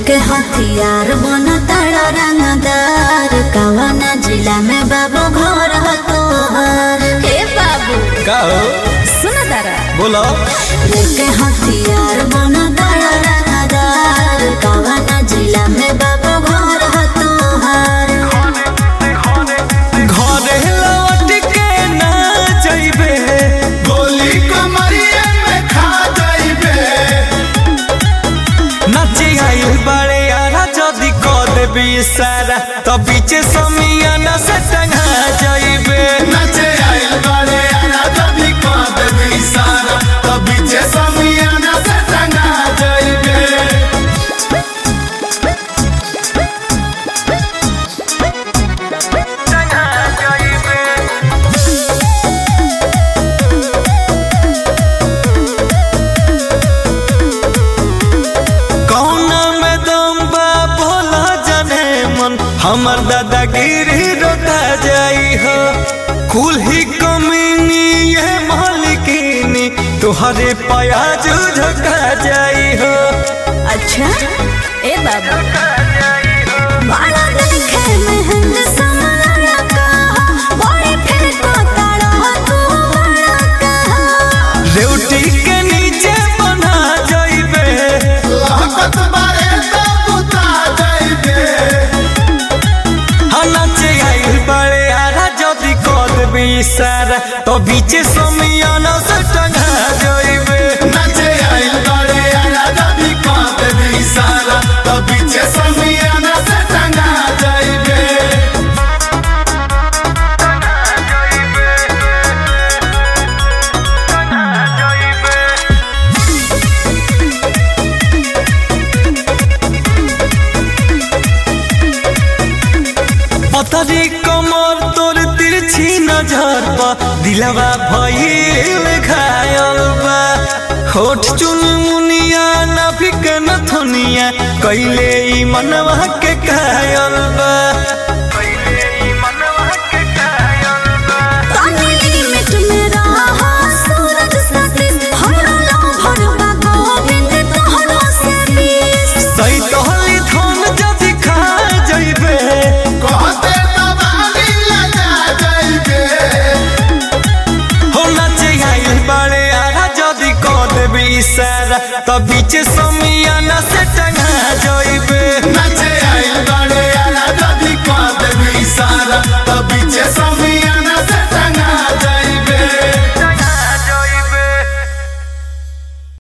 लेके हथियार बन तारा रंगदार कवना जिला में बाबू घर ह तोहर हे बाबू का हो सुन तारा बोलो लेके हथियार बन तारा रंगदार कवना जिला में बाबू घर ह तोहर घरे लौट के ना जइबे गोली कमरिए में खा जाइबे नाचे आइल बड़े यारा जदी क देबी सारा तो बीचे समियाना से टंगा जइबे नचे आइल बारे आना जबी कांद भी सारा तभी जे समियाना से टंगा जाइबे टंगा जइबे कौना में दम बा भोला जाने मन हमर दादागिरी रोता जाई हो कुल ही कमीनी ये मालिकिनी तुहरे प्याज झका जाई हो अच्छा ए बाबू बड़ा देखे महंग समरा कहा बड़ी फिर को तारा तू बड़ा कहा रेवटी के नीचे बना जाइबे लहकत बारे तो बुता जाइबे नाचे आइल बड़े आरा जदी कद भी सारा तो बीचे समियाना से टंगा जाइबे नचे आइल बारे आना जबी कांद भी सारा तभी जे समियाना से टंगा जाइबे पतरी कमर तोर तिरछी नजर पा दिलवा भइल घायल बा होठ चुन मुनिया नाभिक नथुनिया कैले ई मनवा के कायल बा तानी लिमिट में रहा सूरज सतीश हमरा लो भरवा गोविंद तोहरो से बीस सही तोहली धन जदि खा जइबे कहते तबाली लगा जाइबे हो नाचे आइल बाड़े आरा जदि क देबी सारा त बीच समिया